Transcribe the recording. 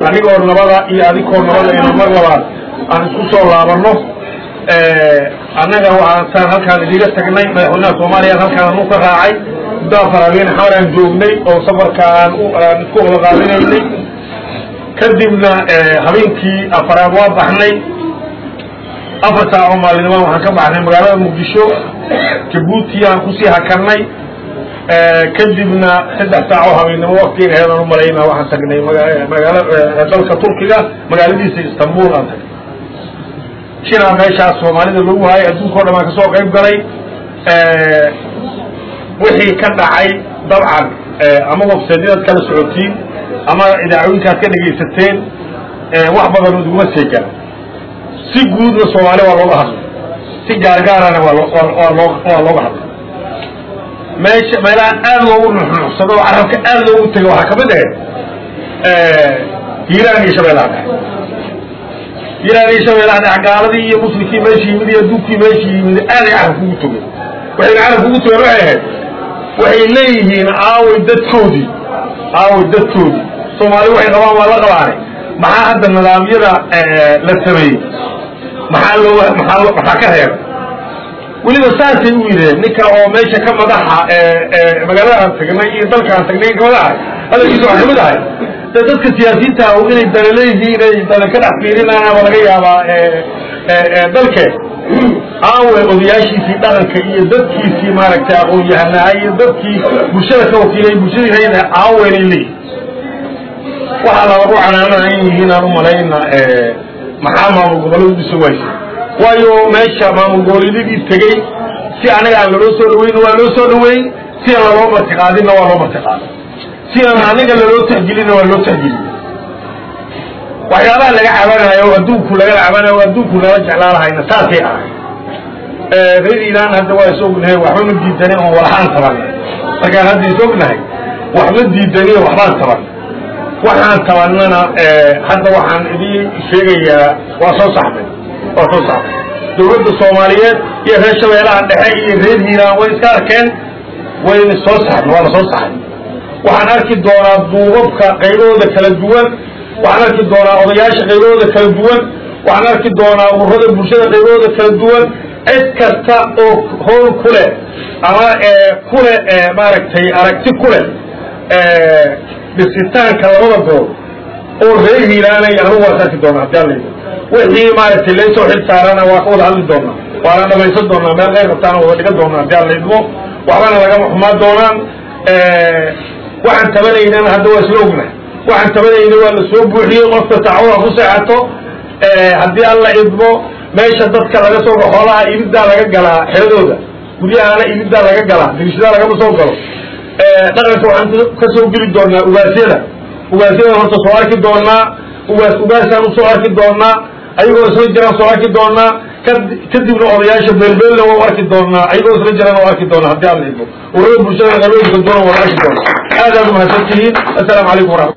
anigoo nabada iyo adigoo nabada inu mar labaad aan isku soo laabano annaga waxaan halkaan idiga tagnay madaxweynaha soomaaliya halkaan anu ka raacay muddaa faraabiin xamar aan joognay oo safarka aan aan isku wada qaadinaynay kadibna habeenkii afaraad waa baxnay afar saaco maalinimo waxaan ka baxnay magaalada muqdisho jabuuti aan kusii hakarnay kadibna saddex saaco habeennimo waktiga aheedaan umalayna waxaan tagnay magaala dalka turkiga magaaladiisa istanbul aan tagnay shilaa meeshaas soomaalida lagu hayay adduunka o dhan aan kasoo qayb galay wixii ka dhacay dabcan ama websaydyadaad kala socotiin ama idaacooyinkaad ka dhegaysateen wax badan iduguma seegaan si guudna soomaali waa looga hadlay si gaargaarana waa loo waa loo waa looga hadlay meesha meelaha aad loogu nuxnuxsado oo carabka aad loogu tego waxaa kamid ahayd hiiraan iyo shabeellaha dhexe hiiraan iyo shabeellaha dhexe gaaladii iyo muslimkii meesha yimid iyo adduunkii meesha yimid aaday carabka ugu togeen waxayna carabka ugu togeen waxay ahayd waxay leeyihiin aaway dadkoodii aaway dadkoodii soomaali waxay qabaan waa la qabaanay maxaa hadda nidaamyada la sameeyey maxaa loo maxaa maxaa ka reeba weliba saasay u yidheen ninka oo meesha ka madaxa magaalada aan tagnay iyo dalka aan tagnay ka madaxa hadalkiisa waxaa kamid ahay de dadka siyaasiyiinta ah inay dana leeyihiin ay dana ka dhex fiirinaan ama laga yaabaa dalke aawe odayaashiisii dhaqanka iyo dadkiisii maaragtay aqoon-yahanaha iyo dadkii bulshada ka wakiilay bulshadii hayda aawenay leeyihin waxaa lagu canaanana in yihiin aan umalayna maxaa maamul gobolladu dhiso waysa waayo meesha maamul goboleedyadii tegey si anaga aan laloo soo dhaweyn waa loo soo dhaweyn si aan laloo martiqaadinna waa loo martiqaaday si aan anaga laloo tahjilinna waa loo tahjiliye waxyaabaha laga cabanayo o adduunku laga cabanayo o adduunku nala jeclaalahayna saasay ahay reer iiraan hadda waa is ognahay waxba ma diidani oon walahaan tabanay markaan hadda is ognahay waxma diidani waxbaan tabanay waxaan tabanana hadda waxaan idin sheegayaa waa soo saxday waa soo saxday dawladda soomaaliyeed iyo reer shabeellaha dhexe iyo reer hiiraan way iska arkeen wayna soo saxday waa la soo saxay waxaan arki doonaa duubabka qaybahooda kala duwan waxaan arki doonaa odayaasha qaybahooda kala duwan waxaan arki doonaa ururada bulshada qaybahooda kala duwan cid kasta oo howl ku leh ama ku leh maaragtay aragti ku leh dhisitaanka labada gool oo reer hiiraanay anugu waas arki doonaa hadii alla wixii maaragtay laysoo xil saarana waa ka wada hadli doonaa waana dhamaysan doonaa meel qayr qabtaana wada dhigan doonaa hadii alla idmo waxbana lagama xumaan doonaan waxaan tabanaynana hadda waa isla ognahay waxaan tabanayna waa la soo buuxiyey qofka tacawuha ku seexato haddii alla idmo meesha dadka laga soo xoolaha ibiddaa laga galaa xeradooda guryahana ibiddaa laga galaa dirishadaa lagama soo galo dhaqanka waxaan ka soo geli doonaa ugaasyada ugaasyada horta soo arki doonaa ugaas ugaasaan usoo arki doonaa ayagoo isla jiraan soo arki doonaa kadibna odayaasha beelbeelna waa arki doonaa ayagoo isla jiraan waa arki doonaa haddii alla idmo urada bulshada qalooyinka doona waa arki doonaa aad aad umahadsan tihiin assalaamu calaykum waraxmat